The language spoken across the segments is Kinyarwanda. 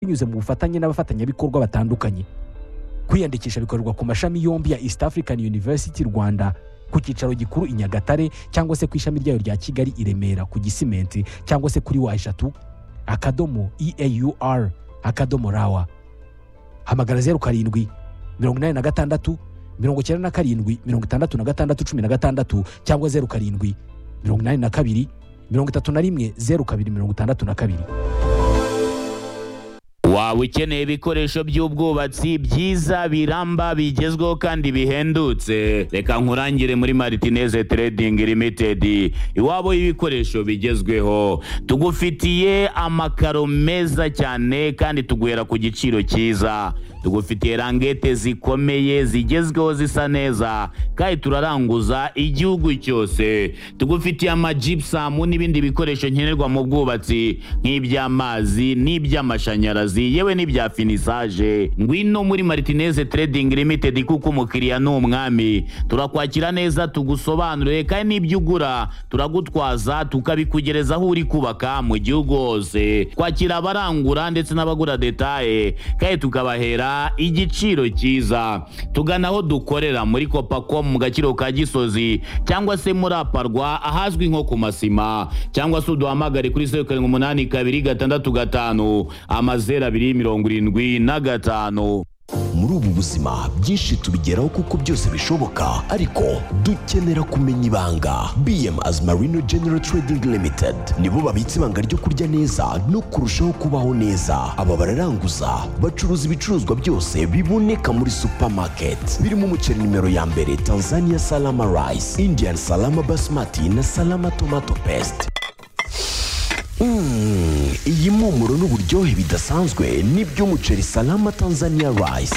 binyuze mu bufatanye n'abafatanyabikorwa batandukanye kwiyandikisha bikorerwa ku mashami yombi ya east african university rwanda ku cyicaro gikuru i nyagatare cyangwa se ku ishami ryayo rya kigali i remera ku gisimenti cyangwa se kuri wa eshatu akadomo eaur akadomo rawa hamagara zeru karindwi mirongo inani na gatandatu mirongo icyenda na karindwi mirongo itandatu na gatandatu cumi na gatandatu cyangwa zeru karindwi mirongo inani na kabiri mirongo itatu na rimwe zeru kabiri mirongo itandatu na kabiri waba ukeneye ibikoresho by'ubwubatsi byiza biramba bigezweho kandi bihendutse reka nkurangire muri maritineze Trading Limited iwabo y'ibikoresho bigezweho tugufitiye amakaro meza cyane kandi tuguhera ku giciro cyiza tugufitiye rangete zikomeye zigezweho zisa neza kandi turaranguza igihugu cyose tugufitiye amajibusamu n'ibindi bikoresho nkenerwa mu bwubatsi nk'iby'amazi n'iby'amashanyarazi yewe n'ibya finisaje ngwino muri maritineze Trading Limited kuko umukiriya ni umwami turakwakira neza tugusobanurire kandi n'ibyo ugura turagutwaza tukabikugereza aho uri kubaka mu gihugu hose twakira abarangura ndetse n'abagura detaye kandi tukabahera igiciro cyiza tugana aho dukorera muri kopacom mu gaciro ka gisozi cyangwa se muri aparwa ahazwi nko ku masima cyangwa se uduhamagare kuri zeru karindwi umunani kabiri gatandatu gatanu amazeru abiri mirongo irindwi na gatanu muri ubu buzima byinshi tubigeraho kuko byose bishoboka ariko dukenera kumenya ibanga bm azmarino general trading limited nibo babitse ibanga ryo kurya neza no kurushaho kubaho neza aba bararanguza bacuruza ibicuruzwa byose biboneka muri supermarket birimo umuceri nimero ya mbere tanzania salama rice indian salama basmati na salama tomato paste Mm, iyi mpumuro n'uburyohe bidasanzwe n'iby'umuceri salama tanzania rice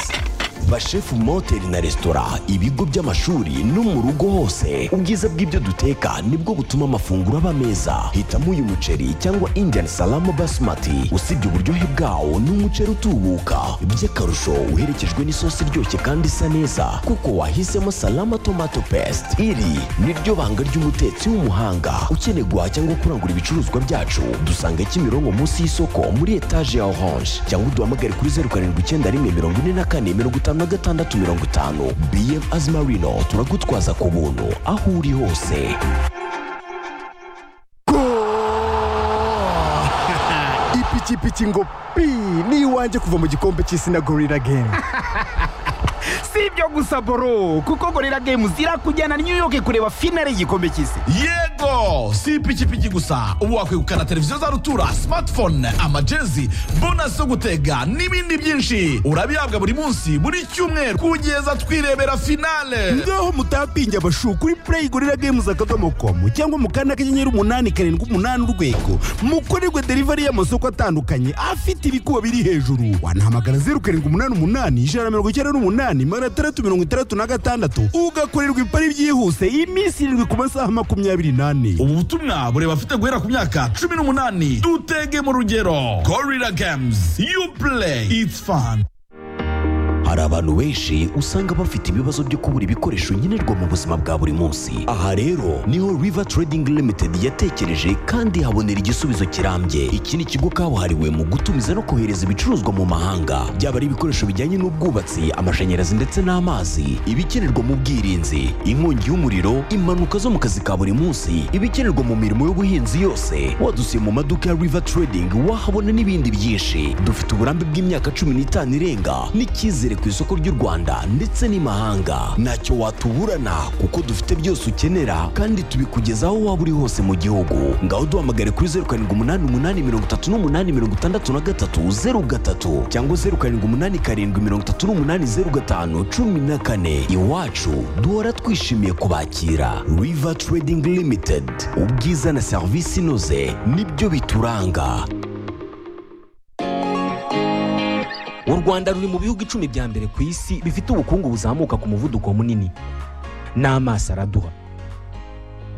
bashefu mu mahoteli na resitora ibigo by'amashuri no mu rugo hose ubwiza bw'ibyo duteka nibwo butuma amafunguro aba meza hitamo uyu muceri cyangwa indian salama basmati usibye uburyohe bwawo ni umuceri utubuka by'akarusho uherekejwe n'isosi iryoshye kandi isa neza kuko wahisemo salama tomato paste iri ni ryo banga ry'umutetsi w'umuhanga ukeneye guhaha cyangwa kurangura ibicuruzwa byacu dusanga kimironko munsi y'isoko muri etaje ya orange cyangwa uduhamagare kuri zeru karindwi icyenda rimwe mirongo ine na kane mirongo itanu na gatandatu mirongo itanu bm azmarino turagutwaza ku buntu aho uri hose ipikipiki ngo pi ni iwanjye kuva mu gikombe cy'isi na gorira gemu si ibyo gusa boro kuko gorira gemu zirakujyana New York kureba finale y'igikombe cy'isi yego si ipikipiki gusa ubu wakwegukana televiziyo za rutura smartphone amajezi bonasi zo gutega n'ibindi byinshi urabihabwa buri munsi buri cyumweru kugeza twirebera finale ngaho mutapinge abashu kuri play gorira games akadomo komu cyangwa mu kanda kanyenyeri umunani karindwi umunani urwego mukorerwe delivery y'amasoko atandukanye afite ibikuba biri hejuru wanahamagara zeru karindwi umunani umunani ijana na mirongo icyenda n'umunani magana atandatu mirongo itandatu na gatandatu ugakorerwa ipari byihuse iminsi irindwi ku masaha makumyabiri n'ane ubu butumwa bureba afite guhera ku myaka cumi n'umunani dutege mu rugero gorira games you play it's fun hari abantu benshi usanga bafite ibibazo byo kubura ibikoresho nkenerwa mu buzima bwa buri munsi aha rero niho river trading limited yatekereje kandi habonera igisubizo kirambye iki ni ikigo kabuhariwe mu gutumiza no kohereza ibicuruzwa mu mahanga byaba ari ibikoresho bijyanye n'ubwubatsi amashanyarazi ndetse n'amazi ibikenerwa mu bwirinzi inkongi y'umuriro impanuka zo mu kazi ka buri munsi ibikenerwa mu mirimo y'ubuhinzi yose wadusiye mu maduka ya river trading wahabona n'ibindi byinshi dufite uburambe bw'imyaka cumi n'itanu irenga n'icyizere ku isoko ry'u Rwanda ndetse n'imahanga ntacyo watuburana kuko dufite byose ukenera kandi tubikugezaho waba uri hose mu gihugu ngaho duhamagare kuri zeru karindwi umunani umunani mirongo itatu n'umunani mirongo itandatu na gatatu zeru gatatu cyangwa zeru karindwi umunani karindwi mirongo itatu n'umunani zeru gatanu cumi na kane iwacu duhora twishimiye kubakira river trading limited ubwiza na serivisi inoze nibyo bituranga u rwanda ruri mu bihugu icumi bya mbere ku isi bifite ubukungu buzamuka ku muvuduko munini n'amaso araduha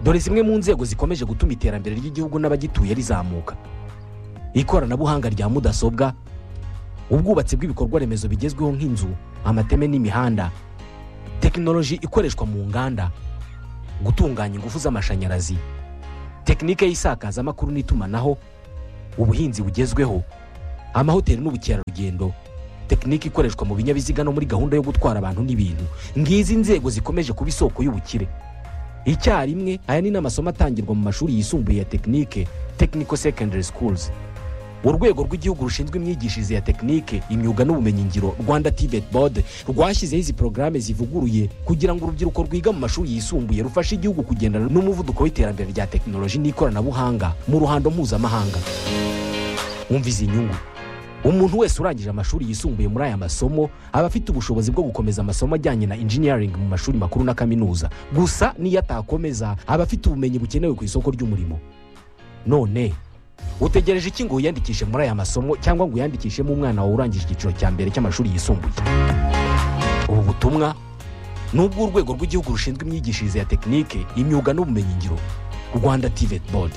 dore zimwe mu nzego zikomeje gutuma iterambere ry'igihugu n'abagituye rizamuka ikoranabuhanga rya mudasobwa ubwubatsi bw'ibikorwa remezo bigezweho nk'inzu amateme n'imihanda tekinoloji ikoreshwa mu nganda gutunganya ingufu z'amashanyarazi tekinike y'isakazamakuru n'itumanaho ubuhinzi bugezweho amahoteli n'ubukerarugendo tekinike ikoreshwa mu binyabiziga no muri gahunda yo gutwara abantu n'ibintu ngizi nzego zikomeje kuba isoko y'ubukire icyarimwe aya ni n'amasomo atangirwa mu mashuri yisumbuye ya tekinike technical secondary schools urwego rw'igihugu rushinzwe imyigishirize ya tekinike imyuga n'ubumenyingiro rwanda tivet board rwashyizeho izi porogaramu zivuguruye kugira ngo urubyiruko rwiga mu mashuri yisumbuye rufashe igihugu kugendana n'umuvuduko w'iterambere rya tekinoloji n'ikoranabuhanga mu ruhando mpuzamahanga wumva izi nyungu umuntu wese urangije amashuri yisumbuye muri aya masomo aba afite ubushobozi bwo gukomeza amasomo ajyanye na engineering mu mashuri makuru na kaminuza gusa niyo atakomeza aba afite ubumenyi bukenewe ku isoko ry'umurimo none utegereje iki ngo wiyandikishe muri aya masomo cyangwa ngo uyandikishemo umwana wawe urangije icyiciro cya mbere cy'amashuri yisumbuye ubu butumwa ni ubw'urwego rw'igihugu rushinzwe imyigishirize ya tekinike imyuga n'ubumenyingiro rwanda tivet board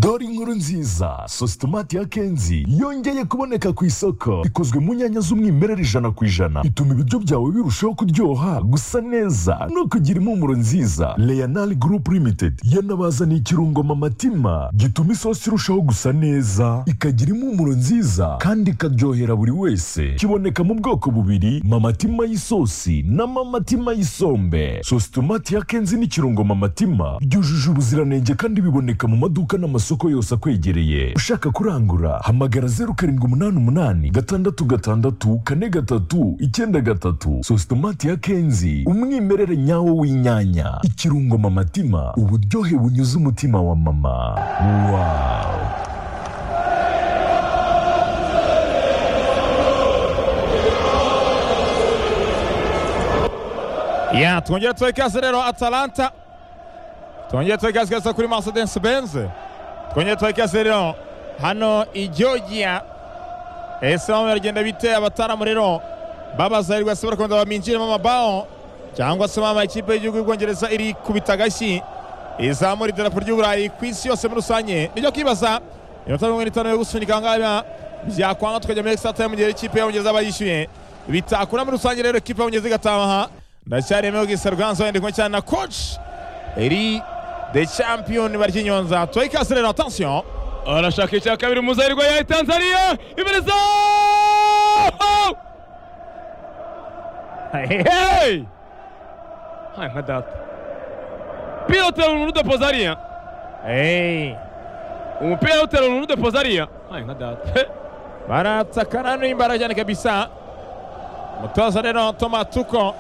dore inkuru nziza sositomati ya kenzi yongeye kuboneka ku isoko ikozwe mu nyanya z'umwimerere ijana ku ijana ituma ibiryo byawe birushaho kuryoha gusa neza no kugira impumuro nziza leonal group limited yanabazaniye ikirungo mamatima gituma isosi irushaho gusa neza ikagira impumuro nziza kandi ikaryohera buri wese kiboneka mu bwoko bubiri mamatima y'isosi na mamatima y'isombe sositomati ya kenzi n'ikirungo mamatima byujuje ubuziranenge kandi biboneka mu maduka n'amasoko yose akwegereye ushaka kurangura hamagara zeru karindwi umunani umunani gatandatu gatandatu kane gatatu icyenda gatatu sositomati ya kenzi umwimerere nyawo w'inyanya ikirungo mamatima uburyohe bunyuze umutima wa mama wawu Ya twongere tubahe ikaze rero Atalanta twongere tubahe ikaze ikaze kuri Mercedes Benz twongere tubahe ikaze rero hano i Georgia ese bamwe baragenda bite abataramura rero babazahirwa se barakomeza baminjiremo amabao cyangwa se mama ikipe y'igihugu y'ubwongereza iri kubita agashyi izamura idarapo ry'uburayi ku isi yose muri rusange nibyo kwibaza inota mirongo ine n'itanu yo gusunika ahangaha byakwanga tukajya muri extra time mu gihe ikipe y'abongereza bayishyuye bitakura muri rusange rero ikipe y'abongereza igataha ndacyarimo gisa rwanza wenda kumwe cyane na coach eri the champion baryinyonza tuwe ikaze rero attention arashaka icya kabiri muzahirwa ya tanzania ibereza hey hai nka data pilotera umuntu udapoza hariya hey umupira awutera umuntu udapoza hariya hai nka data baratsakana n'imbaraga cyane kabisa umutoza rero Thomas Tuchel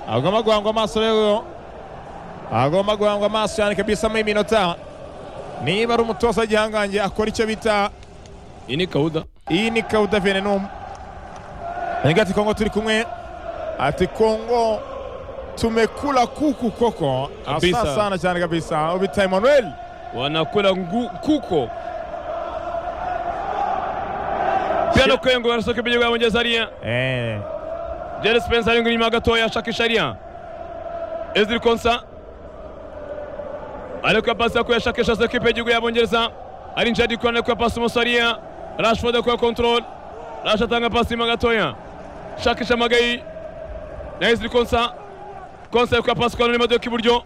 agomba guhangwa amaso rero agomba guhangwa amaso cyane kabisa muri minota niba ari umutoza w'igihangange akora icyo bita iyi ni kawuda iyi ni kawuda venenumu nigati ati kongo turi kumwe ati kongo tumekula kuku koko Kabisa. asa sana cyane kabisa ubita Emmanuel wanakula ngu, kuko pia no kwengo barasoka bigiye bamugeza hariya eh Jerry Spencer ari inyuma gatoya ashakisha hariya Ezri Konsa ariko ya pasi yakuye ashakisha za kipe y'igihugu y'abongereza ari Njadi Kone akuye pasi umunsi hariya Rashford akuye control Rash atanga pasi inyuma gatoya shakisha Magayi na Ezri Konsa Konsa akuye pasi kwa Madoka iburyo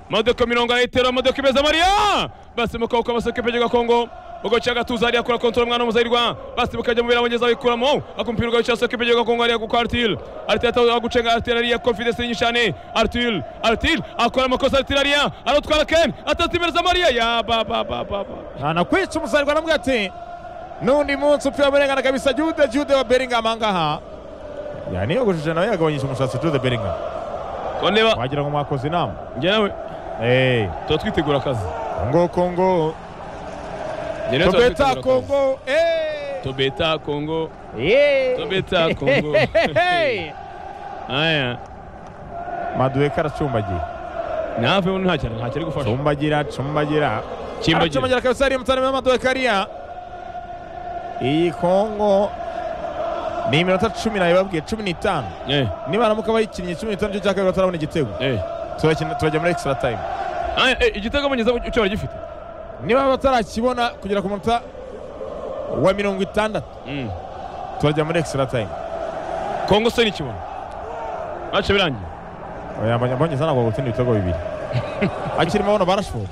Madoka mirongo arayitera Madoka ibeza Maria basi mu kaboko basa kipe y'igihugu ya Kongo ubwo cyaga tuza hariya akora control umwana w'umuzahirwa basi bukajya mu birabongereza bayikuramo akumpira ugaca soko ipe y'igihugu ya Kongo hariya kuko Artil Artil ataza gucenga Artil hariya confidence nyinshi cyane Artil Artil akora amakosa Artil hariya arotwara Ken atatimereza Maria ya ba ba ba ba ba anakwica umusaruro anamubwira ati n'undi munsi upfira w'uburenganzira kabisa jude jude wa beringamu ahangaha ya niyogoshije nawe yagabanyije umusatsi jude beringamu koneba wagira ngo mwakoze inama njye nawe eee tuba twitegura akazi kongo kongo Njye nawe tuba tobeta twitegura akazi. kongo eee Tobeta Kongo Yeee. Tobeta Kongo. Hehehe. aya maduwe karacumbagiye nawe nta cyane nta cyari gufasha cumbagira cumbagira Kimbagira aracumbagira kabisa hariya mutarama w'amaduwe kariya iyi kongo ni iminota cumi nayo babwiye cumi n'itanu eh niba haramuka bayikinnye cumi n'itanu cyo cya kabiri batarabona igitego eh turakina turajya muri extra time aya eh, igitego abongereza cyo baragifite niba batarakibona kugera ku munota wa mirongo itandatu Mm. turajya muri extra time kongo se nikibona mace birangiye abongereza ntabwo bagutsinda ibitego bibiri akirimo abona barashobora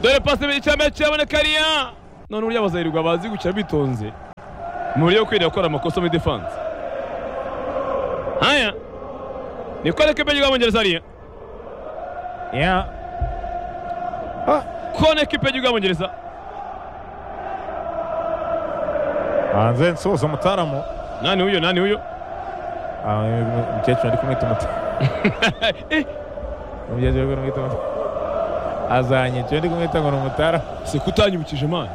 dore pasi icyambere kiraboneka hariya none burya bazayirirwa bazi gukina bitonze mu buryo bwo kwirinda gukora amakosa muri defanse haya ni koneke peji bw'abongereza hariya Yeah. koneke peji bw'abongereza hanze nsoza umutaramu nani huyo nani huyo Ah, umukecuru ari kumwita umutaramu umukecuru ari kumwita umutaramu azanyica ndi kumwita ngo ni umutaramu se kutanyibukije imana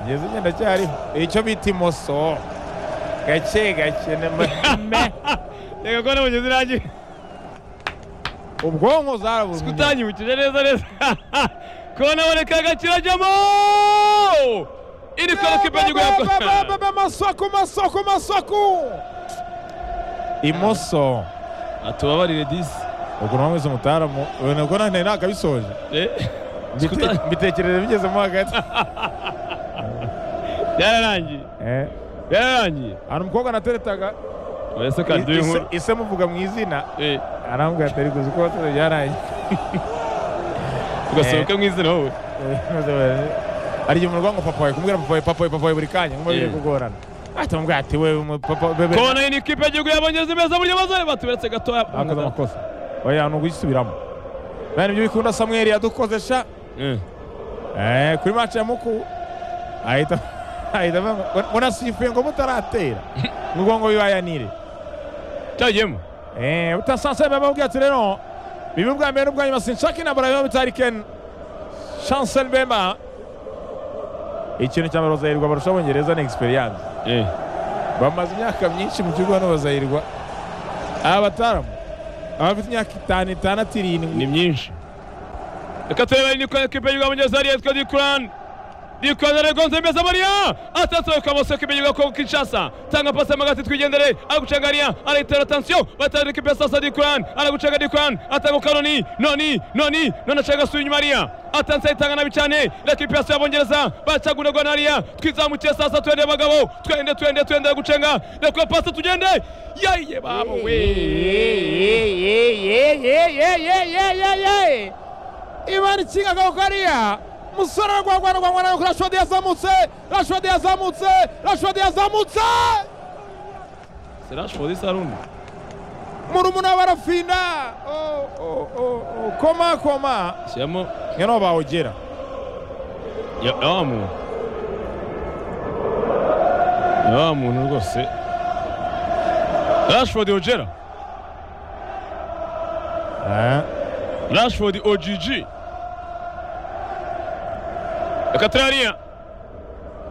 ngeze igihe ndacyariho icyo bita imoso gake gake ni mahame reka ko n'abongereza irangiye ubwonko zarabuze kutanyibukije neza neza kona boneka gakirajyamo ini koneke peji bw'abongereza amasaku amasaku amasaku imoso atubabarire disi ubwo ni wameze umutaramu ubu nabwo ntari nakabisoje Eh, Mbite- mbitekereza bigezemo hagati byararangiye Eh, byararangiye hari umukobwa nateretaga ese kandi uri inkuru ise- ise muvuga mu izina Eh, arambwira atari kuzi ko wasoje byarangiye tugasohoka mu izina wowe hari igihe umuntu urwango papa wawe kumubwira papa wawe papa wawe papa wawe buri kanya nk'ubu biri Yeah. kugorana ahita mubwira ati wewe umu- papa bebe kona iyi ni ikipe y'igihugu y'abongereza imeze buryo bazare batuberetse gatoya akoze amakosa oya ni ugugisubiramo bene ibyo bikunda samweri yadukoze sha Eh, Eh, kuri match ya muku ahita ahita avuga ngo, "Muna- munasifuye ngo mutaratera ngo ngo bibayanire cyagiyemo Eh, utasanse bamubwira ati rero bibi bwa mbere n'ubwa nyuma sinshaka intambara biba bitari ken chancel bemba ikintu cya mbere bazahirwa barusha abongereza ni experience Eh, bamaze imyaka myinshi mu gihugu hano bazahirwa aba bataramu abafite imyaka itanu itandatu irindwi ni myinshi reka turebe ni ko ikipe y'igihugu y'abongereza ariyo yitwa dikurani dikurani aragonze imeze buriya atasohoka bose ikipe y'igihugu y'abongereza kinshasa tanga pasi y'amagati twigendere aragucanga ariya arayitera atansiyo batanga ikipe ya sasa dikurani aragucanga dikurani atanga kanoni noni noni none acanga asuye inyuma ariya atansiyo ayitanga nabi cyane ikipe ya sasa y'abongereza baracaguragwa n'ariya twizamukiye sasa twende bagabo twende twende twende gucenga reka pasi tugende yayiye babo we imana ikinga akaboko hariya musore aragwagwaragwagwana yuko rashodi yazamutse rashodi yazamutse rashodi yazamutse serashford isarundi murumuna we barafinda Oh, oh, oh, oh. koma koma shyiramo ngeno bawugera Ya, ya muntu ya muntu rwose rashford ogera rashford ogg reka turariya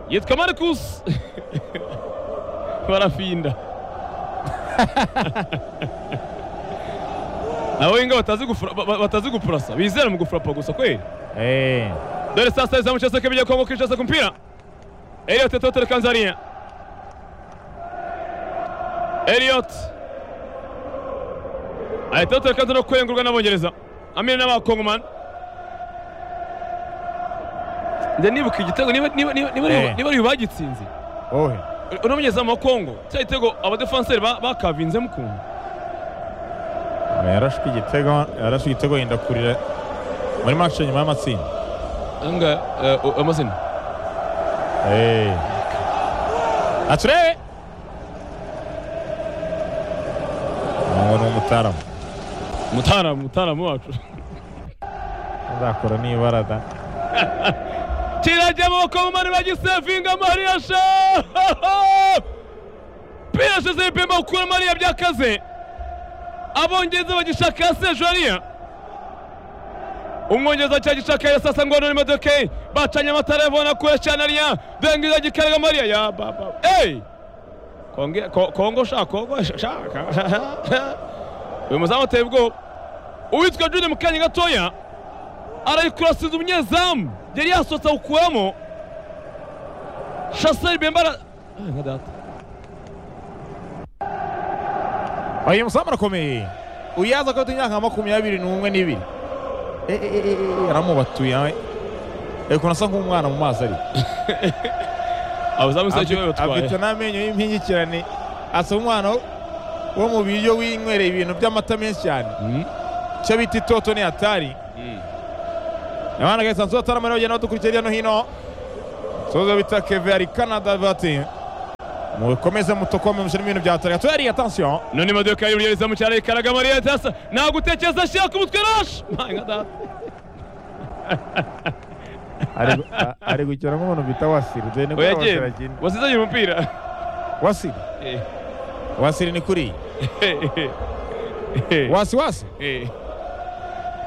yitwa marcus barafinda abo inga batazi gufura- ba- ba- batazi gupurasa bizera mu gufurapa gusa kweli Eh, Dore sasa izamu cha soka Kongo Kinshasa kumpira. Elliot atotele Kanzaria. Elliot. Ayatotele Kanzaria kwengurwa n'Abongereza. Amina n'Abakongomani. Nde nibuka igitego niba niba niba niba ari- Eh. niba ari bagitsinze. ohe Unamenyeza mu Kongo. Cya gitego abadefenseri ba- bakavinze mukuntu. yarashwe igitego yarashwe igitego yenda kurira muri match nyuma y'amatsinda Anga eh, o- amazina. Eh. aturebe ngo ni umutaramu Mutaramu mutaramu wacu. azakora nibara da kirajya amaboko mu mani bagisevinga mariya sha birashize ibipemba gukura mariya byakaze abongereza bagishaka ya sejariya umwongereza cya gishaka ya sasa ngo none imodoka ye bacanye amatara yabona kure cyane ariya dengiza gikarega mariya ya baba eyi Konge- ko- kongo sha kongo sha- shaka uyu muzamu ateye ubwoba uwitwa juni mu kanya gatoya arayikurasiza umunyezamu yari yasohotse awukuramo shaseri bembara nka data uyu musamu arakomeye uyaza ko afite imyaka nka makumyabiri n'umwe n'ibiri Eh, eh, eh, eh, aramubatuye nawe Eh, ukuntu asa nk'umwana mu maso ari abazamu se cyo Afite- afite batwaye n'amenyo y'impingikirane asa umwana wo- wo mu biryo winywereye ibintu by'amata menshi cyane icyo bita itoto ni atari abana gasanzwe bataramara bagenda badukurikira hirya no hino toza bita keve ari canada bavuga ati mukomeze mutokome muje n'ibintu bya toregato yari atansiyo none imodoka y'umuyereza mu cyaro ikaraga mariya dasa nagutekereza ashaka umutwe rashi manga data ari gukina nk'umuntu bita wasiri dore nibwo oya aragenda wasizanye umupira wasiri Eh, wasiri ni kuriya eh, eh, eh, wasi wasi eh.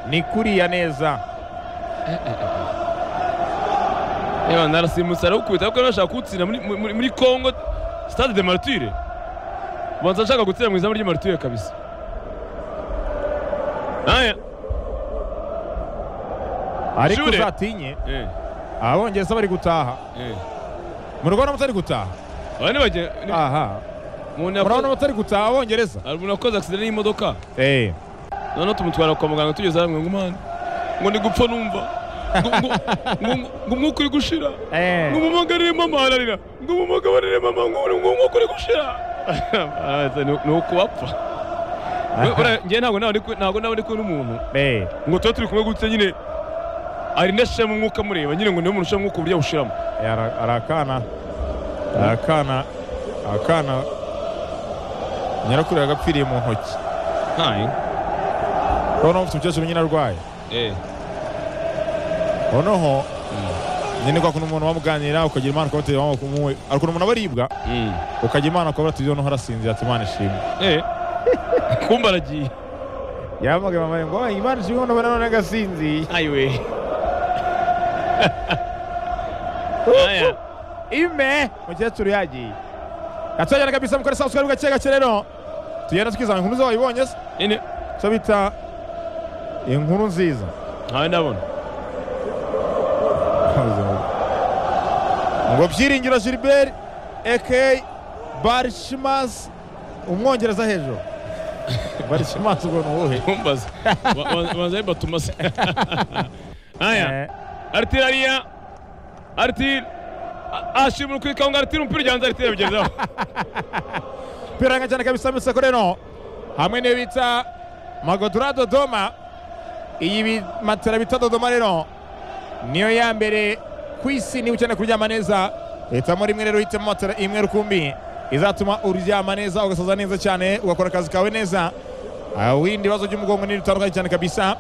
ni kuriya neza Yewe narasimutse arawukubita kuko nashaka kuwutsinda muri- muri muri Congo Stade de Martyre. Banza nshaka gutsinda mu izamu ry'i Martyre kabisa. Aya. ariko Shure. uzatinye Eh, abongereza bari gutaha eh. mu rwanda mutari gutaha Aba ni bage ni- aha umuntu murabona yakoze mutari gutaha abongereza hari umuntu wakoze accident y'imodoka. eh Noneho tumutwara kwa muganga tugeze hamwe ngo mwana. Ngo ndi gupfa numva. Ngo- ngo- ngo- ngo umwuka uri gushira. eh ngo mumugarire mama ararira ngo mumugaburire mama ngo ngo ngo kuri gushira Arabaza, "Ni- ni ukubapfa We- uriya, njye ntabwo nawe ndi ku- ntabwo nawe ndi kumwe n'umuntu eh ngo tuba turi kumwe gutya nyine ari ndashiramo umwuka mureba nyine ngo niwe muntu ushiramo umwuka uburyo awushiramo Ara- arakana arakana akana nyirakuru yagapfiriye mu ntoki ntayi noneho mfite umukecuru nyine arwaye eh noneho nyine kwa kuntu umuntu bamuganira ukagira imana ukaba uteye amaboko umuwe hari ukuntu umuntu aba aribwa mm. ukagira imana ukabura ati noneho arasinzira ati imana ishimwe eh kumba aragiye yahamagaye mama ngo "Oye, imana ishimwe nabona none agasinziye ayiwe aya ime mukecuru yagiye yatwagera kabisa mukore saa twari gake gake rero tugenda twizana inkuru zo wayibonye se ine cyo bita inkuru nziza ntawe ndabona ngo byiringiro gilbert aka barishimas umwongereza hejuru barishimas ubwo ni uwuhe kumbaza Wa- wa- wanza yibatuma se aya Eh, Artil hariya Artil A- ashimira ukwikaho ngo Artil umupira ujyanze Artil yabigezeho piranga cyane kabisa miseko rero hamwe n'iyo bita magodura dodoma iyi bi- matera bita dodoma rero niyo ya mbere ku isi niba ukeneye kuryama neza hitamo rimwe rero uhitemo matera imwe rukumbi izatuma uryama neza ugasaza neza cyane ugakora akazi kawe neza windi ibibazo by'umugongo n'ibindi bitandukanye cyane kabisa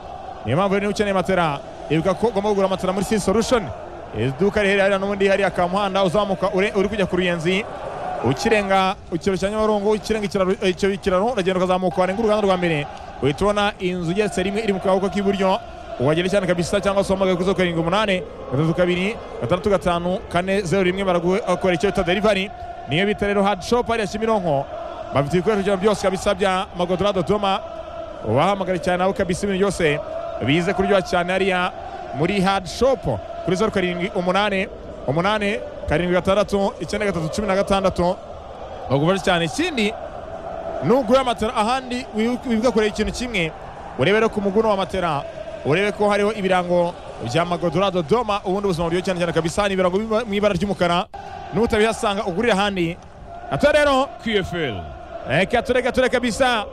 niyo mpamvu rero niba ukeneye matera ibuka ko ugomba kugura matera muri si solution iduka riherereye hariya n'ubundi hariya ka muhanda uzamuka ure- uri kujya ku ruyenzi ukirenga ikiraro cya nyabarongo ukirenga ikiraro eh, icyo kiraro uragenda ukazamuka warenga uruganda rwa mbere uhita ubona inzu igeretse rimwe iri mu kaboko k'iburyo wagera cyane kabisa cyangwa se uhamagaye kuri zeru karindwi umunani gatatu kabiri gatandatu gatanu kane zeru rimwe baragukorera icyo bita derivari niyo bita rero hadi shopu hariya kimironko bafite ibikoresho byabo byose kabisa bya magodora dodoma ubahamagare cyane nawe kabisa ibintu byose bize kuryoha cyane hariya muri hadi shopu kuri zeru karindwi umunani umunani karindwi gatandatu icyenda gatatu cumi na gatandatu bagufasha cyane ikindi nugura matera ahandi wi- wibuka kureba ikintu kimwe urebe rero ku muguno wa matera urebe ko hariho ibirango bya magodora dodoma ubundi ubuzima buryo cyane cyane kabisa ni ibirango biba mu ibara ry'umukara n'utabihasanga ugurira ahandi ate rero QFL reka tureka tureka bisa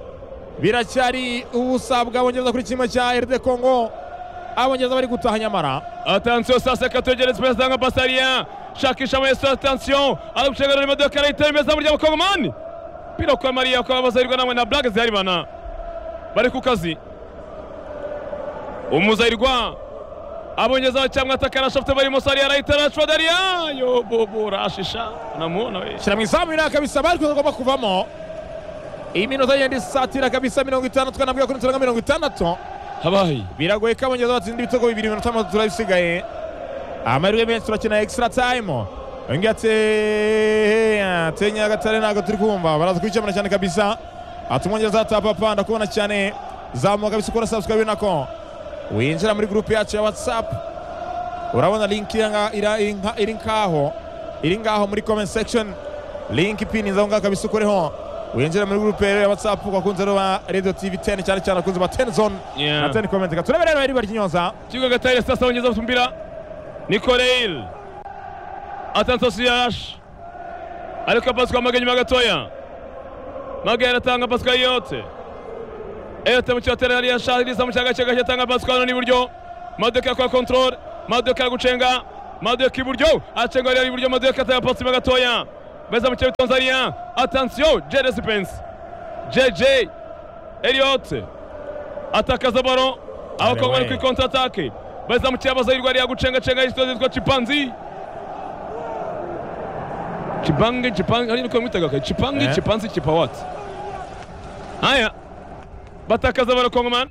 biracyari ubusa bw'abongereza kuri kimwe cya eride kongo abongereza bari gutaha nyamara atansiyo saa sita twegereza umupira asanga pasi hariya shakisha amayesu atansiyo aragucagara imodoka arayitera imeza burya abakongomani pira kwa mariya kwa abazahirwa namwe na blague zihari bana bari ku kazi umuzahirwa abongezaho cyangwa atakana shafte barimo sari arayitera arashwa dariya yo bobo rashisha unamuona we shyira mu izamu iriya kabisa bari kugomba kuvamo iyi minota igenda isatira kabisa mirongo itandatu kanabwira kuri mirongo mirongo itandatu habaye biragoye ko abongereza batsinda ibitego bibiri iminota mazu turabisigaye amahirwe menshi turakina extra time uyu nguyu ati ati nyagatare ntabwo turi kumva baraza kubikemura cyane kabisa ati umwongereza atapapa ndakubona cyane zamuka kabisa ukora subscribe nako winjira muri group yacu ya whatsapp urabona link iranga- ira- iri nka- iri ngaho iri ngaho muri comment section link ipininza aho ngaho kabisa ukoreho winjira muri group rero ya whatsapp bakunze rero ba radio tv 10 cyane cyane akunze ba 10 zone Yeah. na 10 comment turebe rero iriba ry'inyonza kibuga gatare sasa wongeza bafite umupira nikoreyil atansosi yarashi ariko pasi kwa mage nyuma gatoya mage aratanga pasi kwa eyote eyote mu kibatera yari shahiriza mu cyaga cyaga cyatanga pasi kwa none iburyo madoka kwa kontrol madoka aragucenga maduke iburyo acenga yari iburyo maduke atayapatse inyuma gatoya beza mu kirere tanzania atansiyo jeresi pensi jeje eliyote atakaza baro abakobwa bari kuri konti atake beza mu kirere bazahirwa ariya gucengacenga yitwa yitwa cipanzi cipange cipange ari niko mwitaga kare cipange Eh. cipanzi cipawati haya batakaza baro kongomani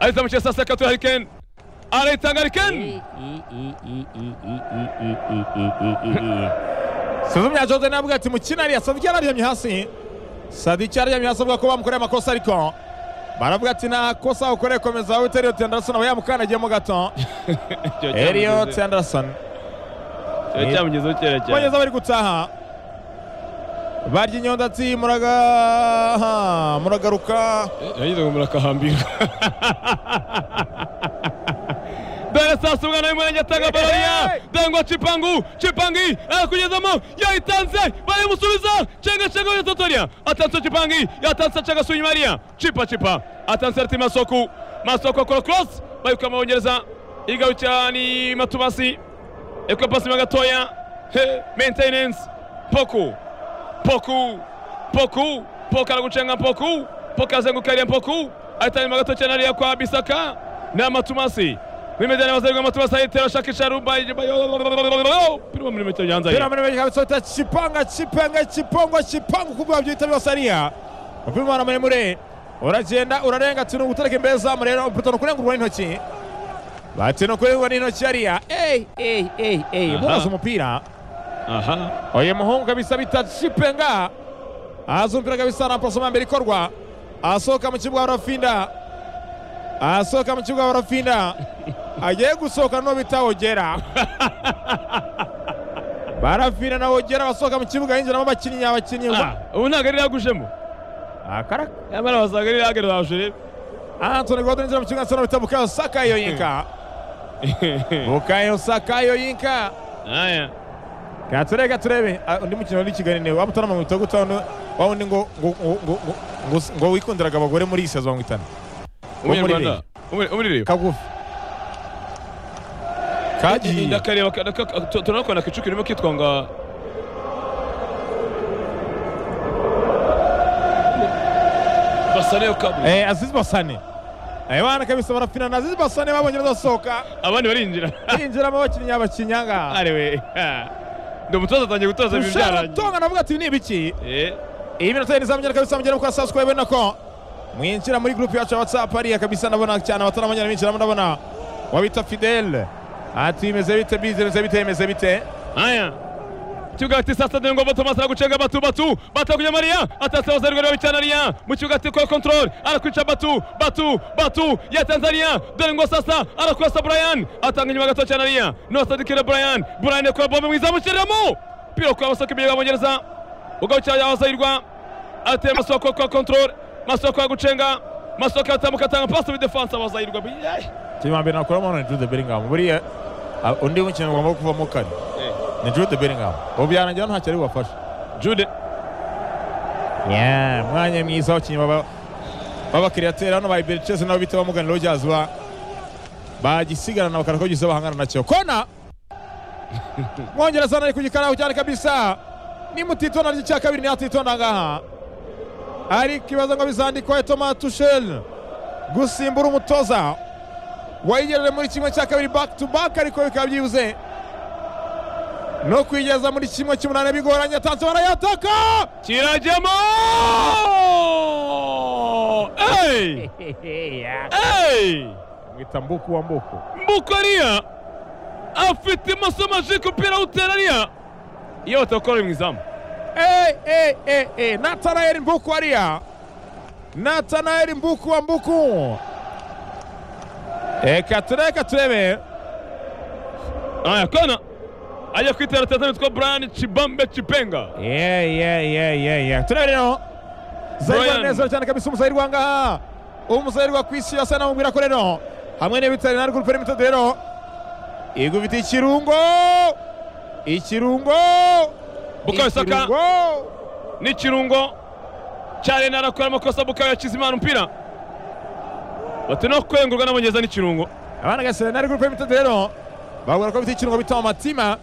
ahita mu kirere saa sita hari ken arayitanga hari ken suzumya jose nawe ati mukina ariya sadiki yararyamye hasi sadiki yararyamye hasi avuga ko bamukoreye amakosa ariko baravuga ati nta kosa ukoreye komeza wita eliot anderson aba yamukandagiyemo gato Cyo eliot cyamugeze- anderson cyo cyamugezeho kera cyane bageze bari gutaha barya inyonda ati muraga muragaruka yagize ngo murakahambirwa dore sasa umwana w'umurenge atanga barariya dangwa cipangu cipangi arakugezamo yayitanze barayimusubiza cenga cenga ya totoria atanse cipangi yatanse cenga suyi mariya cipa cipa atanse rati masoku masoku akora cross bayikama bongereza igabukira ni matubasi ekopasi magatoya he maintenance poku poku poku poku aragucenga poku poku azenguka ariya poku ahitanyuma gato cyane ariya kwa bisaka ni amatumasi bimejyana abazerwa amatumasi ahitera shakisha rumba pirimo muri metero yanza pira ye muri meka bisota chipanga chipanga chipongo chipangu kubwa byita bibasaria umupira umwana muremure uragenda urarenga tino gutareka imbere zamu rero umupira no kurengurwa n'intoki batino kurengurwa n'intoki ariya ey ey ey ey Aha. mubaza umupira aha oya muhungu kabisa bita chipenga aza umupira kabisa na pasoma mbere ikorwa asohoka mu kibuga wa rafinda asohoka mu kibuga wa rafinda agiye gusohoka no bita ogera barafina na ogera basohoka mu kibuga yinjiramo abakinnyi abakinnyi Ah, ubu ntabwo ari yagushemo akaraka nyamara wasanga ari yagariraje rero Anthony Gordon yinjira mu kibuga nsana bita Bukayo Saka yoyinka Bukayo Saka yoyinka aya katurebe katurebe Ah, undi mukino wari kigali niwe wamutara mirongo itatu gatanu wa wundi ngo ngo ngo- ngo- ngo- ngo- ngo wikundiraga abagore muri iyi sazo mirongo itanu Wo muri umunyarwanda Rayon. umurire kagufi kagiye ndakareba turanakora akicuka irimo kitwanga basaneyo kabiri Eh, aziz basane Eh, bana kabisa barafina na aziz basane babonye bazasohoka abandi barinjira binjiramo abakinnyi abakinyanga arewe ha. ndi umutoza atangiye gutoza ibintu ushaka byarangiye gutonga navuga ati ni ibiki Eh, iyi minota yindi izamenyera kabisa mugere mukora subscribe nako mwinjira muri group yacu ya whatsapp hariya kabisa ndabona cyane abataramenya binjiramo ndabona wabita fidele ati bimeze bite bize bimeze bite bimeze bite haya kibuga ati sasa ndi ngomba tomasi aragucenga batu batu batu akuja mariya atatse abasarigwa rero bicana ariya mu kibuga ati kwa control arakwica batu batu batu ya tanzania dore ngo sasa arakwasa brian atanga inyuma gato cyane ariya nosadikire brian brian yakora bombe mwiza amushyiriramo pira kwa basaka ibyo bamwongereza ugarukira abasayirwa ateye masoko kwa control masoko yagucenga masoko yatambuka atanga pasi muri defanse abasayirwa kirimo mbere nakora mu ni Jude Bellingham buriya ah, undi mukino ugomba kuvamo kare ni Jude Bellingham ubu byarangira ntacyo ari bubafashe jude yeah mwanya mwiza abakinnyi baba b'abakiriyatere hano ba Iberichese nabo bita bamugana Rogers ba bagisigarana bakara ko gize bahangana nacyo kona mwongereza nari ku gikaraho cyane kabisa ni mutitonda ry'icya kabiri ni atitonda ngaha ari kibazo ngo bizandikwa Thomas Tuchel gusimbura umutoza wayigerere muri kimwe cya kabiri back to back ariko bikaba byibuze no kwigeza muri kimwe cy'umunani bigoranye atanze barayataka kirajyamo Hey! Hey! mwita mbuku wa mbuku mbukariya afite amasomo aje kupira uterariya iyo batakora mu izamu Hey, hey, hey, hey. natanaeli mbuku ariya natanaeli mbuku wa mbuku reka turebe reka turebe aya kona ajya kwitera tetani witwa brian cibambe cipenga Yeah, yeah, yeah, yeah, yeah. turebe rero zayirwa Brian. neza cyane kabisa umusayirwa ngaha umusayirwa ku isi yose namubwira ko rero hamwe n'ibitari na rwo ruperi mitode rero igufite ikirungo ikirungo Bukayo Saka. ikirungo. n'ikirungo cya rena arakora amakosa bukayo yakize imana umupira bati no kwengurwa n'abongereza n'ikirungo abana gasera nari groupe mitode rero babwira ko bita ikirungo bita amatima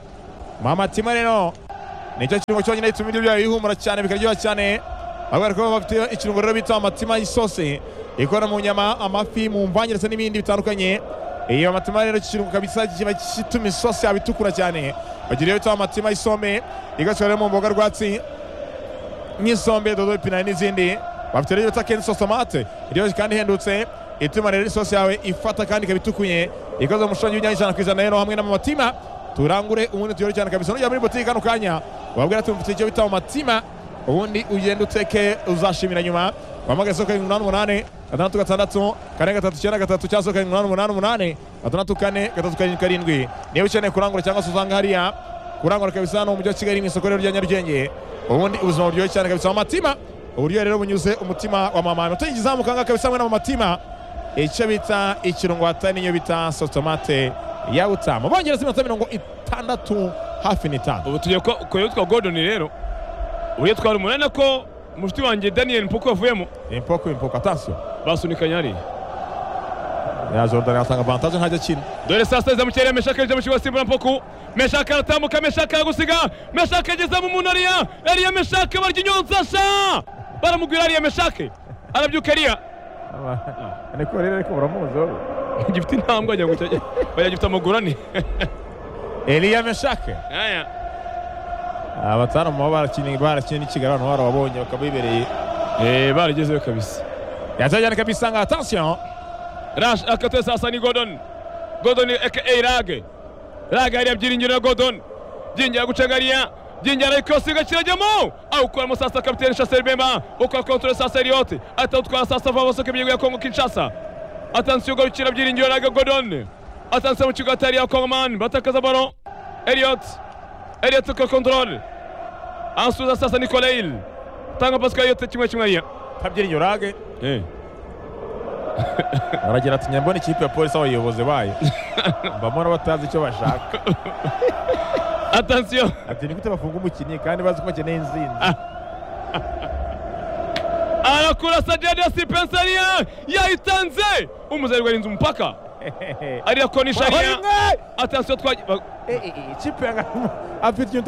amatima rero nicyo kirungo cyonyine gituma ibiryo byayo bihumura cyane bikaryoha cyane babwira ko bafite ikirungo rero bita amatima y'isosi ikora mu nyama amafi mu mvange ndetse n'ibindi bitandukanye iyo amatima rero iki kirungo kabisa kiba gituma isosi yaba itukura cyane bagira iyo bita amatima y'isombe igakorwa rero mu mboga rwatsi nk'isombe dodo ipinari n'izindi bafite rero bita kenshi sosomate iryoshye kandi ihendutse ituma rero isosi yawe ifata kandi ikaba itukuye ikoze mu mushongi w'inyanya ku ijana rero hamwe n'amatima turangure ubundi tuyore cyane kabisa nujya muri butike kano kanya wabwira ati mfite icyo bita amatima ubundi ugende uteke uzashimira nyuma wahamagaye isoko karindwi umunani umunani gatandatu gatandatu kane gatatu icyenda gatatu cyangwa se karindwi umunani umunani umunani gatandatu kane gatatu karindwi karindwi niba ukeneye kurangura cyangwa se usanga hariya kurangura kabisa hano mu mujyi wa kigali mu isoko rero rya nyarugenge ubundi ubuzima buryoshye cyane kabisa amatima uburyo rero bunyuze umutima wa mama amategeko izamuka ngaha kabisa hamwe n'amatima icyo bita ikirungo hatari niyo bita sotomate ya butama bongereza iminota mirongo itandatu hafi n'itanu ubu tugiye kwa- kureba utwa godoni rero ubu iyo twari umunani ko mushiki wanjye daniel mpoko yavuyemo impoko impoko atansiyo basunikanya hariya ya jordan atanga avantaje ntajya akina dore saa sita za mukirere meshaka yinjira mu kigo asimbura mpoku meshaka aratambuka meshaka aragusiga meshaka ageza mu muntu ariya ariya meshaka barya inyonsasha baramugwira ariya meshake arabyuka ariya niko rero ariko muramuzi wowe gifite intambwe wagira ngo kiragera wagira gifite amaguru ane eliya meshake Aya. abatanu baba barakinnye barakinnye n'ikigali abantu barababonye bakabibereye Eh, baragezeyo kabisa yazajyana kabisa ngo atansiyo rash akatoye sasa ni godon godon aka rage rage hariya byiringiro ya godon byingira gucenga hariya byingira arayikosiga kirajyamo awukuramo sasa kapitene shaseri bemba ukora kontore sasa eliyote atawutwara sasa vava soka ibyigo ya kongo kinshasa atansi yugo bikira byiringiro rage godon atansi mu kigo atari ya kongoman batakaza baro eliyot eliyot ukora kontorore ansubiza sasa nikolail tanga pasi kwa yote kimwe kimwe hariya tabyiriye urage eh. aragira ati nyambona ikipe ya polisi abayobozi bayo mbamona batazi icyo bashaka atansiyo ati nigute bafunga umukinnyi kandi bazi ko bakeneye inzinzi anakula sajadi ya sipensaria yaitanze umuzarigwa arinze umupaka ariyakonisha ariya atansiyo twaje ikipe afite ikintu